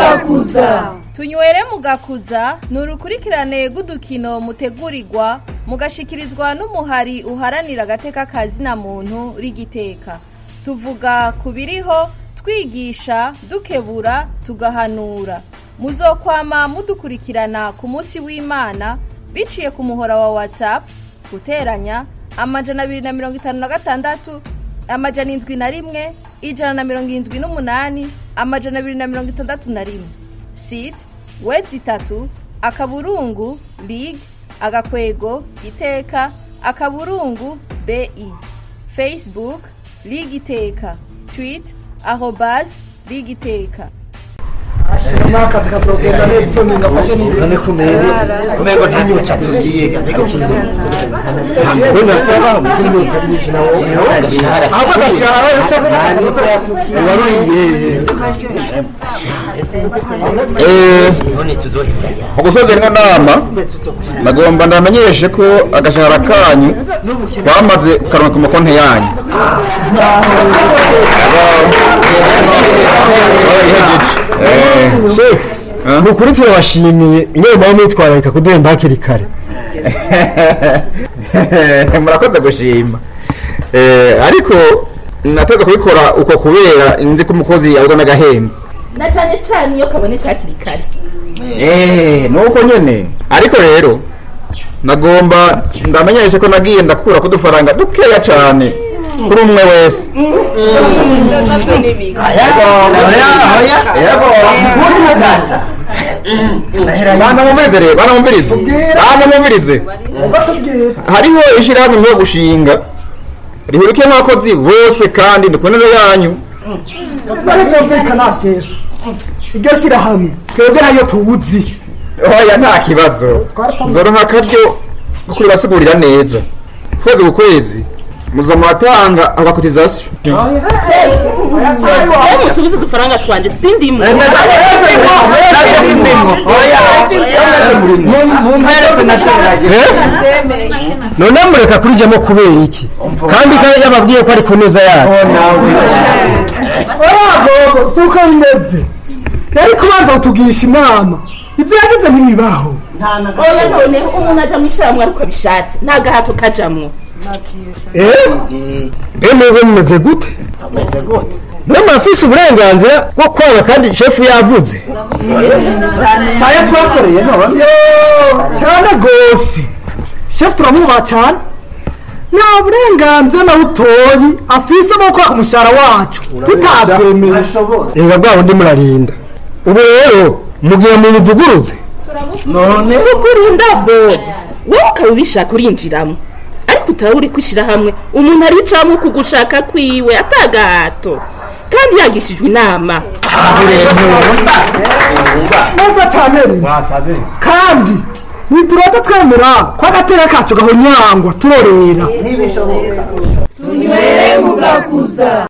mugakuza tunywere mugakuza ni urukurikirane rw'udukino mutegurirwa mugashikirizwa n'umuhari uharanira agateka kazina muntu rigiteka tuvuga ku biriho twigisha dukebura tugahanura muzokwama mudukurikirana ku munsi w'imana biciye ku muhora wa whatsapp guteranya amajana abiri na mirongo itanu na gatandatu amajana indwi na rimwe ijana na mirongo irindwi n'umunani amajana abiri na mirongo itandatu na rimwe sit wedi itatu akaburungu lig agakwego iteka akaburungu bi facebook lig iteka tweet arobas lig iteka n'akazi kazogenda neza ningafashe none kumenya kumenya nta nyota tugiye ariko kintu ntabwo cyaba mu myuka myinshi nawo ahubwo agashahara yose waruriye none tuzohita mu gusoza ino nama nagomba ndamenyeshe ko agashahara kanyu twamaze kukaronka ku makonti yanyu Eh, shefu eh. ni ukuri turabashimiye inama y'umwitwararika kuduhemba hakiri kare murakoze gushima Eh, ariko nateze kubikora uko kubera nzi ko umukozi yabwa n'agahembe na cyane cyane iyo kabonetse hakiri kare Eh, nuko nyene ariko rero nagomba ndamenyeshe ko nagiye ndakura kudufaranga dukeya cyane kuri umwe wese bana mumvirize rero bana mumvirize bana mumvirize hariho ishyirahamwe ryo gushinga rihurikiyemo abakozi bose kandi ni ku neza yanyu byumvikana shefu iryo shyirahamwe twebwe nayo tuwuzi oya nta kibazo nzoronka akaryo ko kuribasigurira neza kwezi ku kwezi muza muratanga agakotizasiyo rero musubize udufaranga twanje sindimo none mureka kurijyamo kubera iki kandi ko yababwiye ko ari ku neza yacu oragogo si uko bimeze yari kubanza kutugisha inama ibyo yagize ntibibaho oya noneho umuntu aja mu ishyirahamwe ariko abishatse nta gahato kajamwo eee mwebwe mumeze gute mwe murafise uburenganzira bwo kwanga kandi shefu yavuze saya twakoreye none cyane rwose shefu turamwubaha cyane nta burenganzira na butoyi afise bwo kwaka umushahara wacu tutabyemeye reba bwa bundi murarinda ubu rero mugihe mubivuguruze none si ukurinda bo wowe ukaba ubishaka urinjiramo ariko utaba uri kwishyira hamwe umuntu aricamo ku gushaka kwiwe atagahato kandi yagishijwe inama neza cyane kandi ntiturata twemera ko agateka kacu gahonyangwa turorera tunywere mugakuza